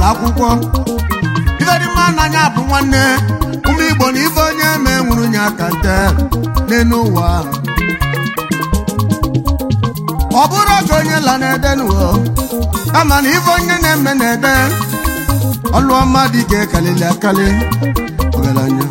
ụlọ akwụkwọ ife dị mma n'anya bụ nwanne ụmụ igbo na ife onye eme nwụrụ nye aka nte n'elu ụwa ọ bụrụ oge onye la na-ede n'ụwa kama na ife onye na-eme na-ede ọlụ ọma dị ka ekalili akali ọgaranya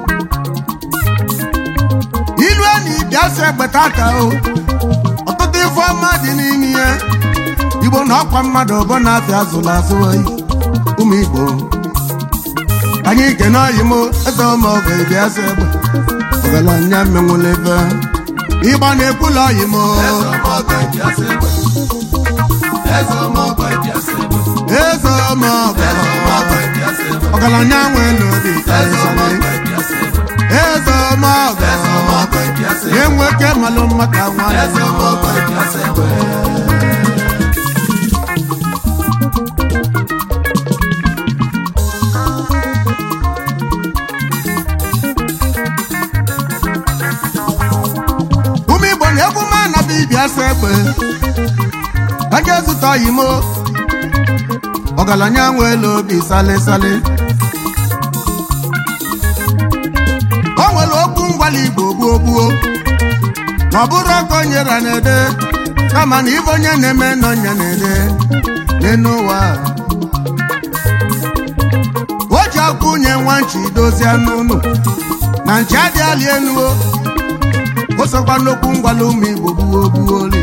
ilu enyi bịa sị egbeta aka o ọtụtụ ife ọma dị n'ime ihe igbo na ọkwa mmadụ ọbọ na-afịa azụla azụ oyi ụmụ igbo anyị kene oyi m eze ọmọgọ bịa sị egbe ọgaranya menwụla ebe ịgba na-ekwula oyi m eze ọmọgọ ọgaranya nwere obi karịsịrị eze ọmọgọ enweke malụ maka nwanne ụmụ igbo na egwu ma anaba ibia sa egbe aga ezụta oyimo ọgaranya nwere obi salịsalị o nwere okwu ngwali igbo gbuo gbuo ma ọ bụrụ ọkụ nyere na-ede kama na ife onye na-eme n'ọnya na-ede n'elu ụwa o ji akwụ nye nwa nchi dozie n'ụlọ na nchi adịghị elu o o sokwa n'okwu ngwala ụmụ igbo gbuo gbuo oli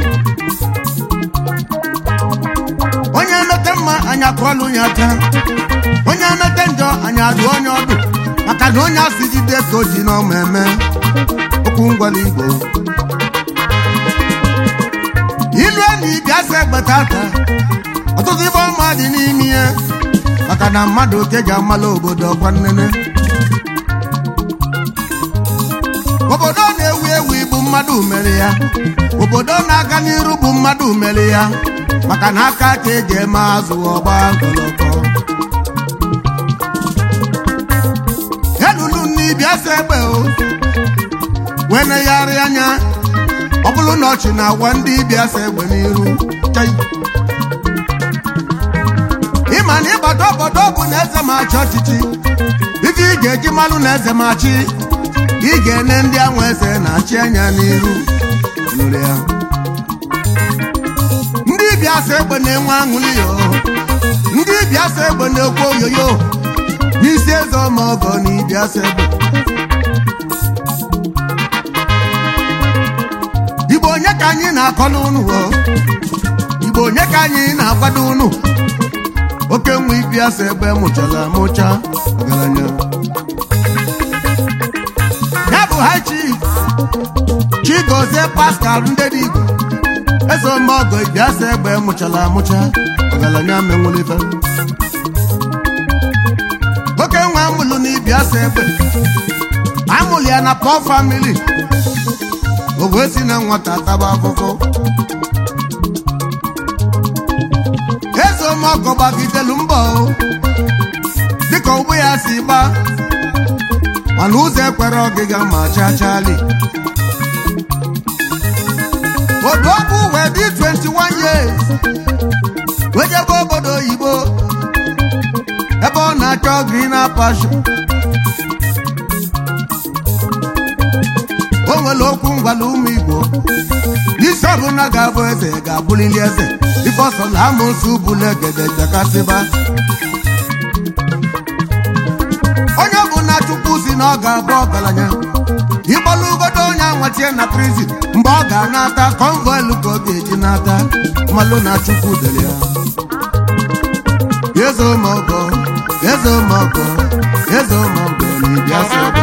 onye emete mma anyị akụọlụ ya aka onye emete njọ anyị adụ onye ọdụ maka na onye asị jide ka o ji n'ọma eme okwu ngwala igbo ilu enyi bịa sị egbeta aka ọtụtụ ife ọma dị n'ime ihe maka na mmadụ oke ji amala obodo ọkwa nnene obodo na-ewu ewu bụ mmadụ mere ya obodo na-aga n'iru bụ mmadụ mere ya maka na aka ka eji eme azụ ọgba gọlọkọ elulu n'ibia sa egbe o wee negharị anya ọ bụrụ na ọchị na-agwa ndị ibia sa egbe n'iru Chai. ịma na ịgbado obodo bụ na eze ma achị ọchịchị ife ị ga-eji malụ na eze ma achị ị ga-ene ndị anwa eze na-achị anya n'iru nụrụ ya ndị bịa sa egbe na-enwe aṅụrị yo ndị bịa sa egbe na-ekwu oyoyo n'isi eze ọmọgọ na ịbịa sa egbe igbo onye ka anyị na-akọlụ unu o igbo onye ka anyị na-akwado unu oke nwa ịbịa sa egbe mụchala mụcha ọgaranya ya bụ high chief chigozie pascal ndedigo eze ọmọgọ ibiasa egbe mụchala amụcha ọgaranya menwulife oke nwa amụlụ na ibiasa egbe amụlụ ya na pọ famili o wee si na nwata taba afụfụ eze ọmọgọ gbagidelu mbọ o, dịka ụgbọ ya si gba mana ụzọ ekwere ọgịga ma chachali odogwu wee dị 21 years wee jebe obodo oyibo ebe ọ na-achọ green passion o nwere okwu ngwala ụmụ igbo n'isi ọbụla ga-abụ eze ga-abụlili eze ife ọsọ na amoosu bụla egede jakasịba onye bụ na chukwu si na ọ ga-abụ ọgaranya ịgbalụ ugodo onye anwatie na prizin mgbe ọ ga-anata konvoilu ka ọ ga-eji nata mmalụ na chukwu dere ya eze ụmụọgọ eze ụmụọgọ eze ụmụọgọ na ịbịa sebe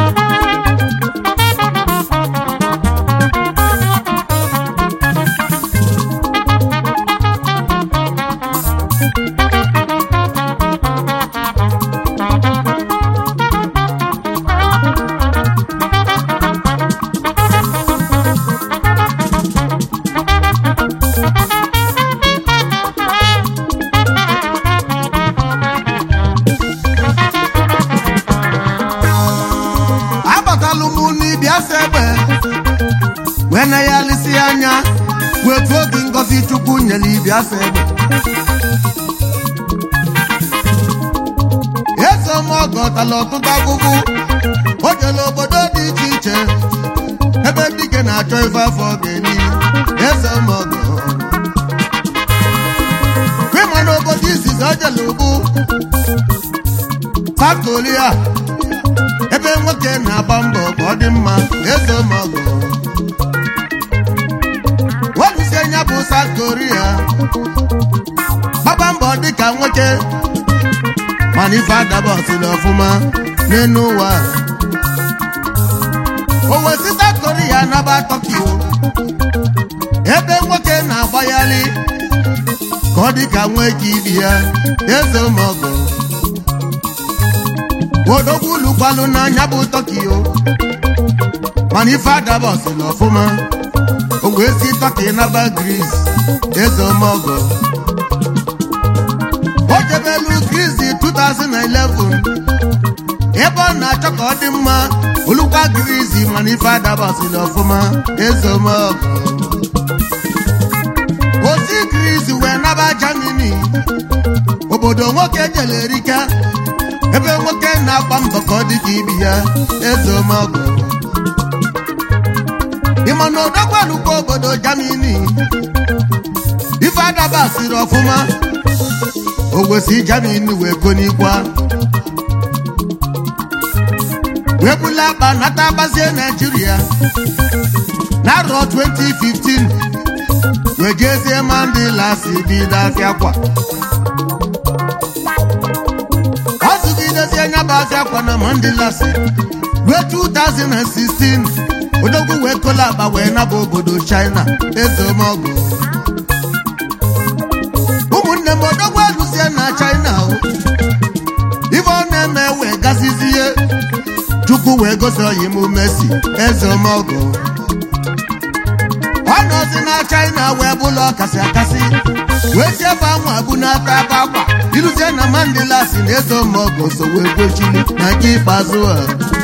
abatalụ m n'ịbịa sebe wee na ya lisi anya wetu oge ngozi chukwu nyere ịbịa sebe tala ọtụtụ agụgụ o jela obodo dị iche iche ebe dike na-achọ ife afọ ga-eri eze ọmọgọ ịma n'obodo izizi o jela ugbu South Korea ebe nwoke na-agba mbọ ka ọ dị mma eze ọmọgọ weluzie nya bụ South Korea gbaba mbọ dịka nwoke mana ife adabasịrị ọfụma n'elu ụwa o wee South Korea naba Tokyo ebe nwoke na-agbagharị ka ọ dịka nwa ike ibi ya eze ụmụọgọ odogwu lụkwalụ n'anya bụ Tokyo mana ife adabasịrị ọfụma o wee si Tokyo naba Gris eze ụmụọgọ o jebelu krizi 2011 ebe ọ na-achọ ka ọ dị mma olukwa grizi mana ife adabasịrị ọfụma ezomọgụ osi grizi wee naba Germany obodo nwoke jere erika ebe nwoke na-agba mbọ ka ọ dị ka ibi ya ezomọgụ ịma na odogwalukwa obodo Germany ife adabasịrị ọfụma o wesi Germany wee konikwa wee bula akpa nata gbazie Naijiria n'arọ 2015 wee jezie Mandela si bido afịa kwa ọ zụgidezie nyaba afịa kwa na Mandela si ruo 2016 odogwu wee kola akpa wee naba obodo China ezemọgụ ụmụnne m odogwu alụzie na China o ife ọ na-eme wee gazizie chukwu wee gosi oyi m Messi eze ọmọgụ ọ nọzi na China wee bụlụ ọkasị akasị wee si ebe anwa bụ n'ata ebe akwa iluzie na Mandela si na eze ọmọgụ so wee gbochiri na nke ikpeazụ a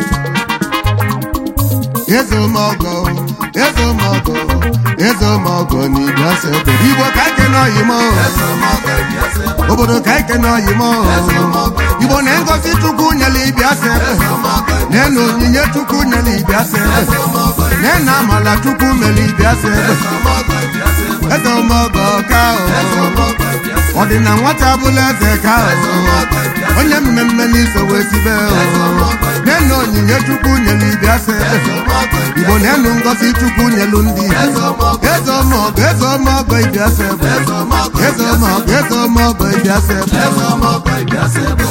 eze ọmọgụ eze ọmọgụ eze ọmọgụ na igbo ase obodo igbo ka ike n'oyi m obodo ka ike n'oyi m igbo na ngozi chukwu nyere ibia se ebe na onyinye chukwu nyere ibia se ebe na amala chukwu mere ibia se ebe eze ọmọgọ ka ọ dị na nwata bụla eze ka onye mmemme n'iso wee sibe na onyinye chukwu nyere ibia se ebe igbo na-enu ngozi chukwu nyelu ndị eze ọmọgọ eze ọmọgọ ibia se ebe eze ọmọgọ eze ọmọgọ ibia se ebe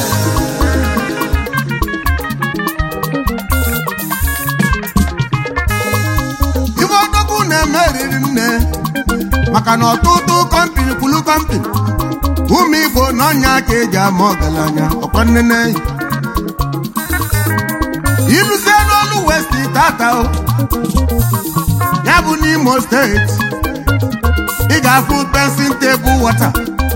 ife ọdọkwu na-eme riri nne maka na ọtụtụ kọmpini kwulu kọmpini ụmụ igbo n'ọnya ka eji ama ọgaranya ọkwa nnene iluzie n'olu west tata o ya bụ n'imo steeti ị ga-afụ pensin tebụl wọta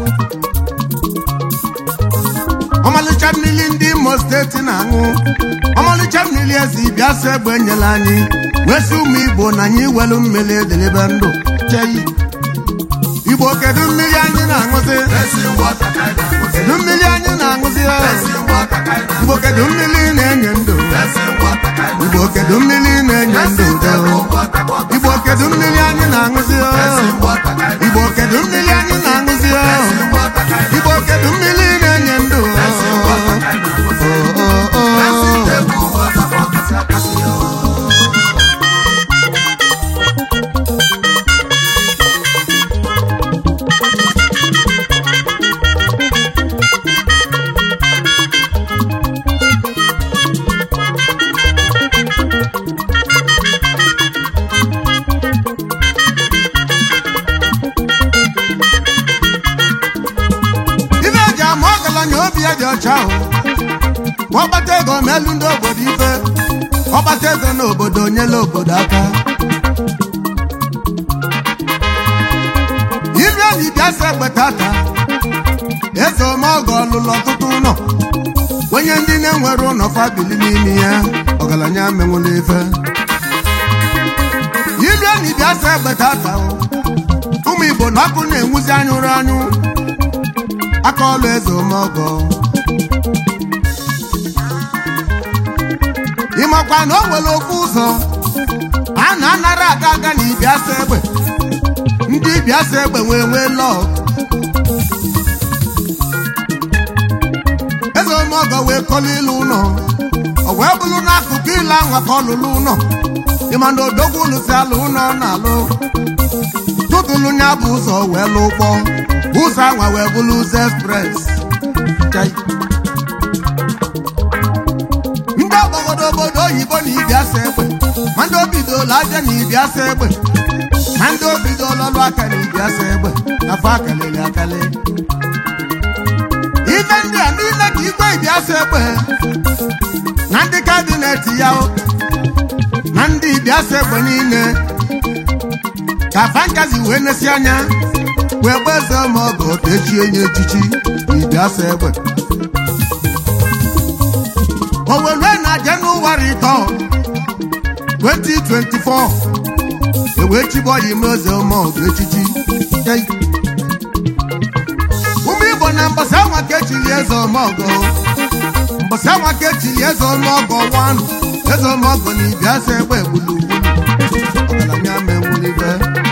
ọmalịcha mmiri ndị imo steeti na-aṅụ ọmalịcha mmiri ezi bịa sị egbe nyere anyị wee sị ụmụ igbo na anyị welu mmiri edelibe ndụ cheyi igbo kedu mmiri anyị na-aṅụzi kedu mmiri anyị na-aṅụzi igbo kedu mmiri na-enye ndụ igbo kedu mmiri na-enye ndụ igbo kedu mmiri anyị na-aṅụzi igbo kedu mmiri anyị na-aṅụzi igbo kedu mmiri na-enye ndụ ife eji ama ọgaranya obi ya dị ọcha ahụ ma ọgbata ego melu ndị obodo ife ọgbata ego n'obodo nyela obodo aka ilu enyi bịa sị egbe tata eze ọmọgọ ọlụlụ ọtụtụ ụlọ onye ndị na-enwere ụlọ fabili n'ime ya ọgaranya menwụla ife ilu enyi bịa sị egbe tata o. ụmụ igbo na ọkụ na-enwuzi anyụrụ anyụ aka ọlụ eze ọmọgọ ịmakwa na o nwere ofu ụzọ a na-anara aga aga na ibiasa egbe ndị ibiasa egbe wee nwee lọọ eze omeọgọ wee kọlụ ilu ụlọ ọ wee bụrụ n'akụkụ ile anwa ka ọ lụrụ ụlọ ịma na odogwu lụsi alụ ụlọ na-alụ tụtụlụ nya bụ ụzọ wee lụ ụgbọ ụzọ anwa wee bụrụ ụzọ express Chai. ndị ọgbọgodo obodo oyibo na ibiasa egbe ma ndị obidola aja na ibiasa egbe ma ndị obidola ọlụ aka na ibiasa egbe afọ akalịrị akalị ife ndị a niile ka igwe ibiasa egbe na ndị kabinet ya o, na ndị ibiasa egbe niile ka fankazi wee nesi anya wee gbeze ma ọgọ ka echie nye echichi ibiasa egbe owelue na jenụwarị ịtọ 2024 ewee chiboyi meze ma ọgọ echichi Yei. ụmụ igbo na mbọsị anwa ka echiri eze ọmọgọ mbọsị anwa ka echiri eze ọmọgọ wanụ eze ọmọgọ na ibiasa egbe gburugburu ọgaranya menwulibe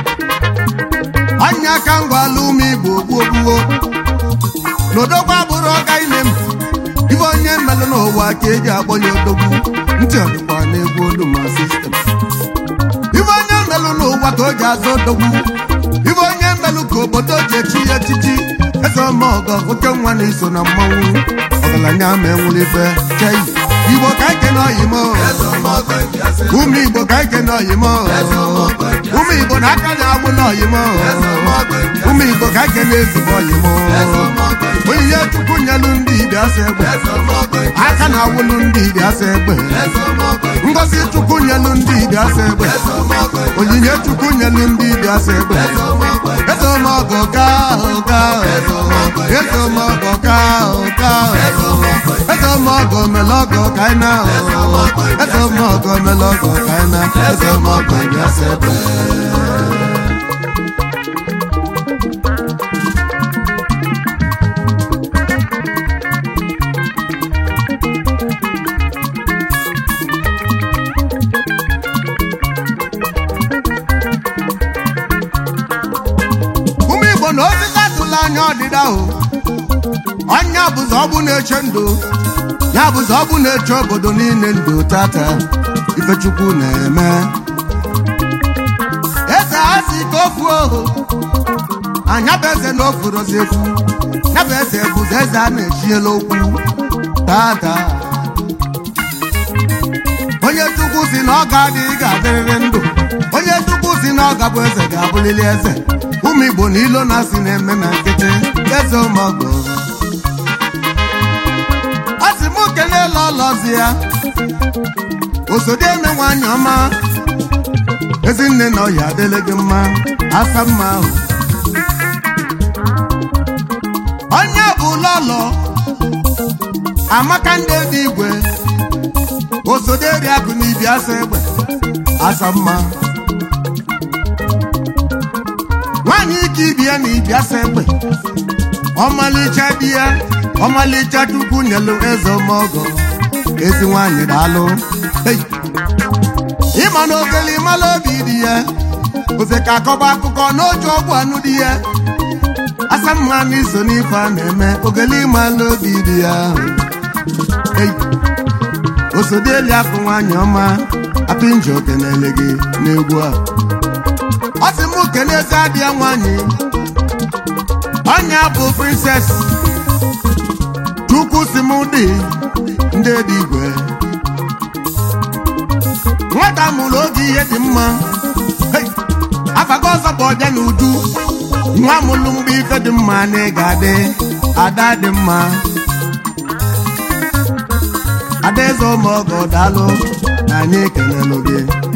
anya aka ngwala ụmụ igbo gbuogbuo n'odogwu abụrụ ọga ime m ife onye mmelụ n'ụwa ka eji akpọnye odogwu ntị ọdịkwa na-egwu olu ma sistem ife onye mmelụ n'ụwa ka o ji azụ odogwu ife onye mmelụ ka obodo ji echi ya echichi eze ọmọgọ oke nwa na-eso na mmanwụ ọgaranya ma enwulibe chei igbo ka ike n'oyimo ụmụ igbo ka ike n'oyimo ụmụ igbo na aka na-agbụ n'oyimo ụmụ igbo ka ike na-ezigbo oyimo onyinye chukwu nyelu ndị ibiasa egbe aka na-awụlụ ndị ibiasa egbe ngozi chukwu nyelu ndị ibiasa egbe onyinye chukwu nyelu ndị ibiasa egbe eze ọmọgọ ka ụka eze ọmọgọ ka ụka eze ọmọgọ melọgọ ka anyị na eze ọmọgọ melọgọ ka anyị na eze ọmọgọ ibiasa egbe ụmụ igbo na osisi atụla anya ọdịda o ọnya bụzọ ọbụ na-eche ndụ ya bụzọ ọbụ na-eche obodo niile ndụ tata ifechukwu na-eme eze ha si ka ofu ohu anya bụ eze na ofurozi efu ya bụ eze bụzọ eze a na-echiela okwu tata onye chukwu si na ọ ga-adị ị ga-adịrịrị ndụ onye chukwu si na ọ ga-abụ eze ga-abụlili eze ụmụ igbo na ilo na-asị na-eme na nkịtị eze ụmụọgọ a sị m kelee ọlọzi ya osodi eme nwanyị ọma ezinne na ọya adịle gị mma asa mma ahụ onye bụ lọlọ amaka ndị dị igwe osoderi akụ na ibi asa egbe asa mma nwaanyị ike ibi ya na ibi asa egbe ọmalịcha di ya ọmalịcha chukwu nyelu eze ọmọgọ ezi nwaanyị daalụ Hey! ịma na ogeli mala obi dị ya oze ka akọba akụkọ n'otu ọgwụ anụ dị ya asa mma na iso n'ife a na-eme ogeli mala obi dị ya Hey! osodeli akụ nwaanyị ọma apinjo kenele gị n'egwu a ọ sị m kenezi adịa nwaanyị ọnya bụ prinses chukwu si m dị ndị dị igwe nwata mụrụ oge ihe dị mma Hey! afago ọzọ bụ ọbịa na uju nwa mụrụ mgbe ife dị mma na ị ga-adị ada dị mma adaeze ụmụọgọ daalụ na anyị ekelelụ gị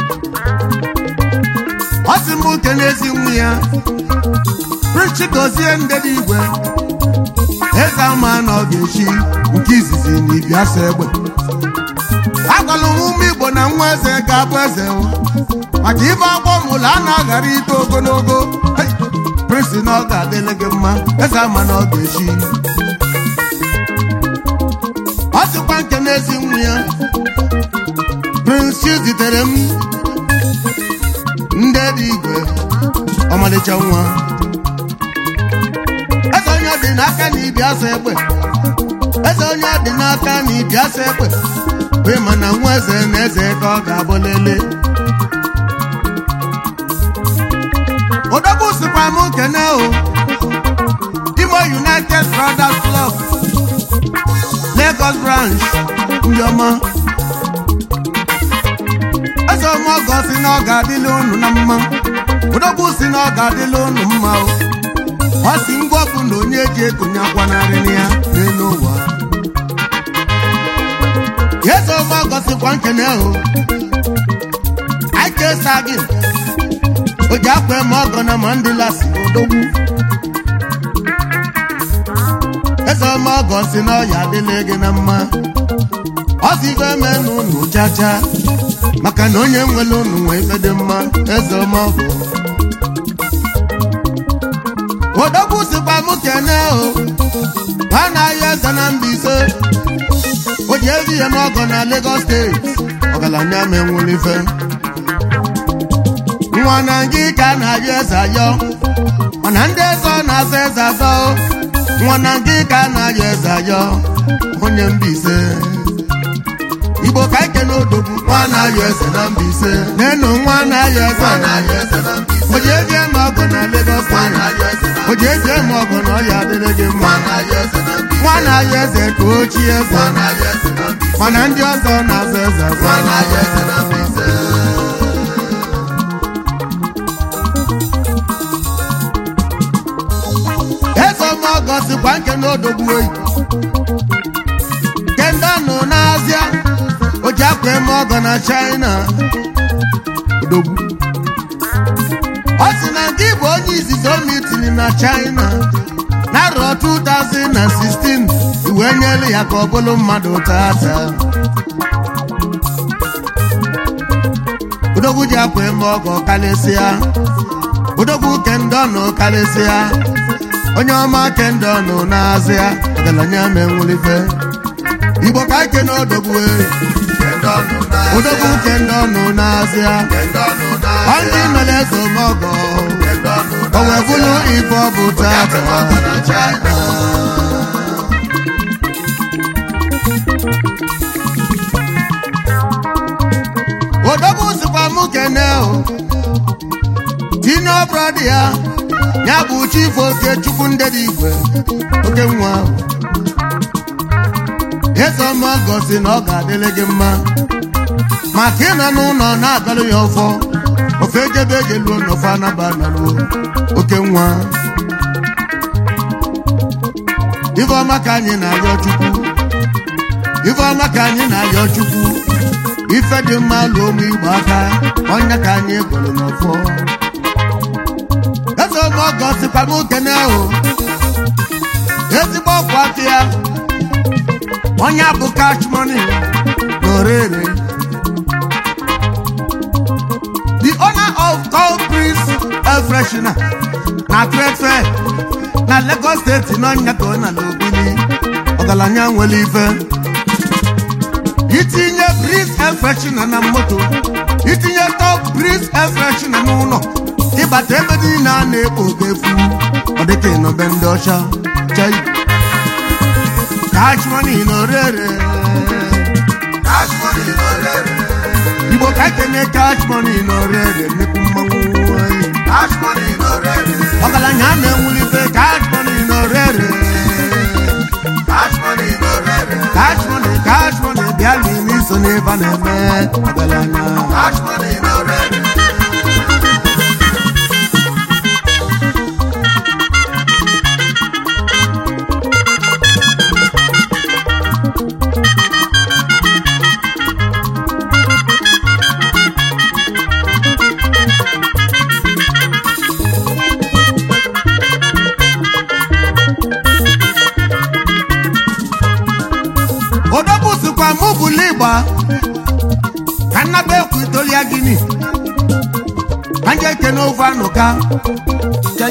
ọ sị m kenezi nwa ya prichi gozie ndede igwe eze ama na ọ ga-echi nke izizi na ibiasa egbe agwalụ m ụmụ igbo na nwa eze ga-abụ eze o. maka ife agbọ mụlụ a na-aghara ito ogologo Hey! prinsi na ọ ga-adịle gị mma eze ama na ọ ga-echi ọ sịkwa nke n'ezi nwa ya oche nwa eze onye dị n'aka na ibi asa egbe eze onye dị n'aka na ibi asa egbe wee ma na nwa eze na eze ka ọ ga-abụ lele odogwu sikwa m kene o imo united brothers club lagos branch ndị ọma eze ọma ọgọ si na ọ ga-adịla unu na mma odogwu si na ọ ga-adịla unu mma o ọ si ngwa bụ na onye ji ekonye akwa narị ya n'elu ụwa eze ọma ọgọ sikwa nkene o ike sagin o ji akwa eme ọgọ na mandela si odogwu eze ọma ọgọ si na ọya adịla gị na mma ọ si ife eme n'ụlọ chacha maka na onye nwere unu nwee ife dị mma eze ọma ọgọ odogwu sikwa m kene o ha na-ahịa eze na Mbaise o ji ezi ihe m ọgọ na Lagos steeti ọgaranya ma enwere ife nwa na ngị ka a na-ayọ eze ayọ mana ndị eze ọ na-azọ eze azọ nwa na ngị ka a na-ayọ eze ayọ onye Mbaise igbo ka ike n'odogwu nwa na-ayọ eze na Mbaise n'enu nwa na-ayọ eze o ji eji eme ọgụ na Lagos steeti o ji eji eme ọgụ na ọya adịrị gị mma nwa na-ayọ eze ka ochi eze mana ndị ọzọ na-azọ eze azọ eze ọmọgọ sikwa nke n'odogwu oyi kenda nọ n'azịa o ji akwa eme ọgọ na China odogwu ọ sị na nke bụ onye izizi o mitiri na China n'arọ 2016 iwe nyere ya ka ọ bụrụ mmadụ tata odogwu ji akwa eme ọgọ karịsịa odogwu kendọnụ karịsịa onye ọma kendọnụ na-azịa ọgaranya ma enwelife igbo ka ike na odogwu odogwu kendọnụ na-azịa ọ ndị mere ezomọgọ o wee bụrụ ife ọ bụ tata odogwu sikwa mụ kene o tinye brọda ya ya bụ chifu oke chukwu ndedi igwe oke nwa eze ọma gosi na ọ ga-adịrị gị mma maka ịnọ n'ụlọ na-agalụ ya ọfọ ofe ejebe ejeluo n'ofe anaba naluo oke nwa ife ọma ka anyị na-arịọ chukwu ife ọma ka anyị na-arịọ chukwu ife dị mma lụọ ụmụ igbo aka ọnya ka anyị gụrụ n'ọfọ eze ọma ọgọ sikwa m okene ahụ ezigbo ọkwa aka ya onye bụ cash money n'orere the owner of cold breeze air freshener na trade fair na Lagos steeti n'ọnya ka ọ na n'obili ọgaranya nwere ife itinye breeze air freshener na moto itinye top breeze air freshener n'ụlọ ịbata ebe niile a na-ekpo ogefu ọ dịka ịnọbe ndị ọcha chai cash money n'orere igbo ka ekene cash money n'orere nnekwu mmanwụ anyị ọgaranya na-enwulite cash money n'orere cash money cash money bịa n'ime iso n'ebe a na-eme ọgaranya odogwu sikwa mụ bụlụ ịgba ka nnaba ekwu itolia gini ka nje kene ofe anụka Chai.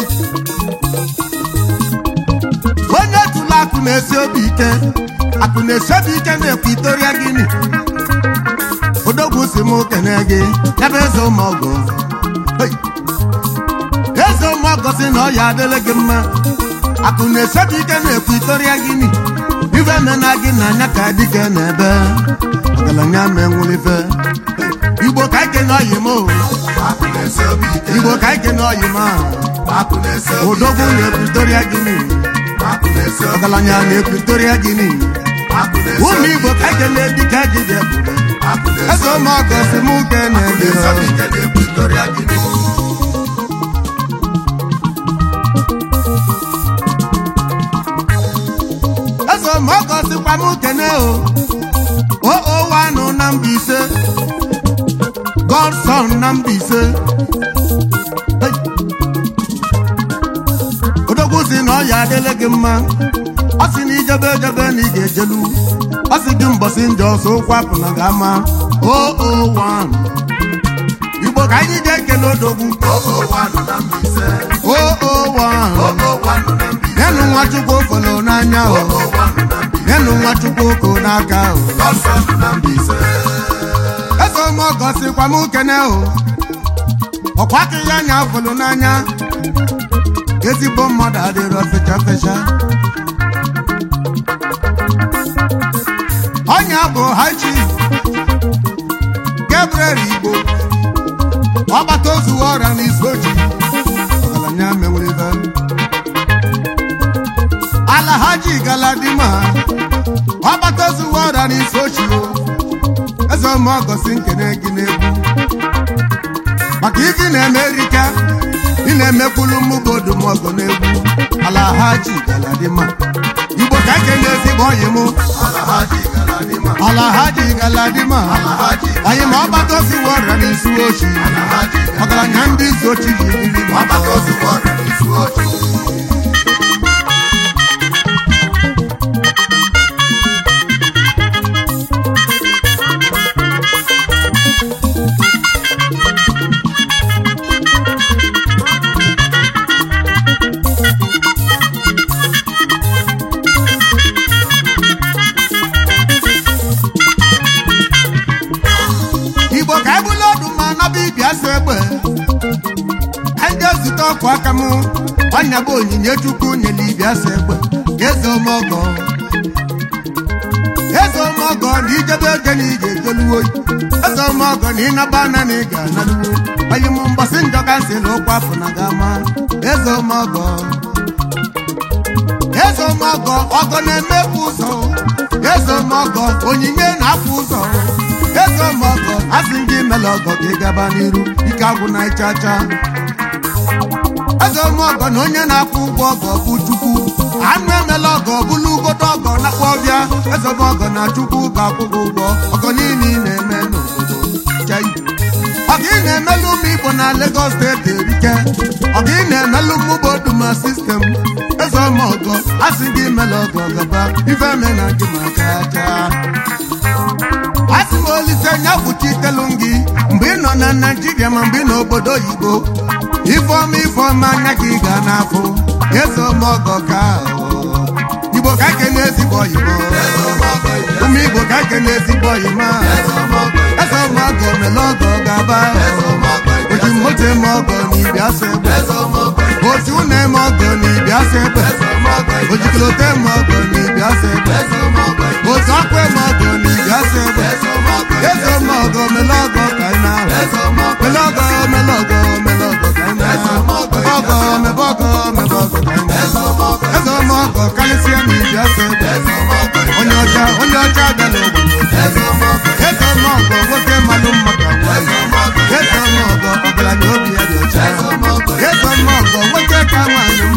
onye tụrụ akụ na-esi obi ike akụ na-esi obi ike na-ekwu itoria gini odogwu si m kene gị ebe eze ụmụọgụ Hey. eze ụmụ ọgọsị na ọya adịla gị mma akụ na-esebi ike na-ekwu itoria gịnị ife mena gị na anya ka dike na-ebe ọgaranya ma enwulife igbo ka ike na ọyị m o akụ na-esi obi ike igbo ka ike na ọyị m a akụ na-esi obi odogwu na-ekwu itoria gịnị akụ na-esi obi ọgaranya na-ekwu itoria gịnị akụ na-esi ụmụ obi igbo ka ike na-edike gị dị ebube akụ na-esi eze ụmụ ọgọsị m uke na-ebe na-esi obi ike na-ekwu itoria gịnị eze ụmụ ọgọsịkwa m kene o o wanụ na Mbaise godson na Mbaise Hey. odogwu si na ọya adịla gị mma ọ sị na ijebe ejebe na ị ga-ejelu ọ sị gị mbọsị njọ ọsọ ụkwụ apụ na ga-ama o o wan igbo ka anyị jee kele odogwu ogo wanụ na Mbaise o o wan ogo wanụ na Mbaise nyenụ nwachukwu ofolo n'anya o ogo wanụ na Mbaise nyenụ nwachukwu oko n'aka o ọsọdụ na Mbaise eze ọmọgọ sikwa m kene o ọkwa aka ya anya afụlụ n'anya ezigbo mmadụ adịrọ fecha fecha ọnya bụ haji Gabriel Igbo ọgbata ozu ọrịa n'isi oji ọgaranya menwere alahaji galadima ọgbata ozu ọrịa n'isi ochi o eze ọmọgọsi nkene gị n'egwu maka ife ị na-eme erika ị na-emekwulu mmụbodo mọgọ n'egwu alahaji galadima igbo ka ekene ezigbo ọyị mụ alahaji galadima alahaji galadima alahaji anyị ma ọgbata ozi ọrịa n'isi ochi alahaji ọgaranya ndị isi ochi ji biri ọgbata ozugbo ọrịa n'isi ochi igbo ka ebula ọdụ ma naba ibia so egbe ndị ezute ọkụ aka m ọnya bụ onyinye chukwu nyere ibia so egbe eze ọmọgọ eze ọmọgọ na ijebe ego na ị ga-ejeluwo eze ọmọgọ na ịnaba ana na ị ga-analuwo onye m mgbasị njọ ka nsị na ụkwụ afọ na gama eze ọmọgọ eze ọmọgọ ọgọ na-emefu ụzọ eze ọmọgọ onyinye na-afụ ụzọ eze ọmọgọ asị ndị mele ọgọ ka ị gaba n'iru ike agwụ na ịchacha eze ọmọgọ na onye na-akwụ ụgwọ ọgọ bụ chukwu anụ emela ọgọ bụlụ ugodo ọgọ na-akpọ ọbịa eze ọmọgọ na chukwu ga-akwụ gị ụgwọ ọgọ niile ị na-eme n'obodo chai ọga ị na-emelụ ụmụ igbo na Lagos steeti erike ọga ị na-emelụ mmụba oduma sistem eze ọmọgọ asị gị mele ọgọ gaba ife me na gị maka aja asị m olise nya kwuchitelu gị mgbe ị nọ na naijiria ma mgbe ị nọ obodo oyibo ifeọma ifeọma anya gị ga n'afọ eze ọmọgọ ka ahụ. igbo ka ekene ezigbo oyibo ụmụ igbo ka ekene ezigbo oyima eze ọmọgọ mele ọgọ gaba oji moto eme ọgọ na ibia so egbe oji ụnọ eme ọgọ na ibia so egbe oji kilote eme ọgọ na ibia so egbe oji ọkụ eme ọgọ na ibia so egbe eze ọmọgọ mele ọgọ ka ị na-ahụ mele ọgọ mele ọgọ mele ọgọ ka ị na-ahụ ọgọ mebe ọgọ mebe ọgọ ka ị na-ahụ eze ọmọgọ karịsịa na ibia so egbe onye ọcha onye ọcha bịala ogbodo eze ọmọgọ nwoke malụ mmadụ agwa eze ọmọgọ ọgaranya obi ya dị ọcha eze ọmọgọ nwoke ka nwaanyị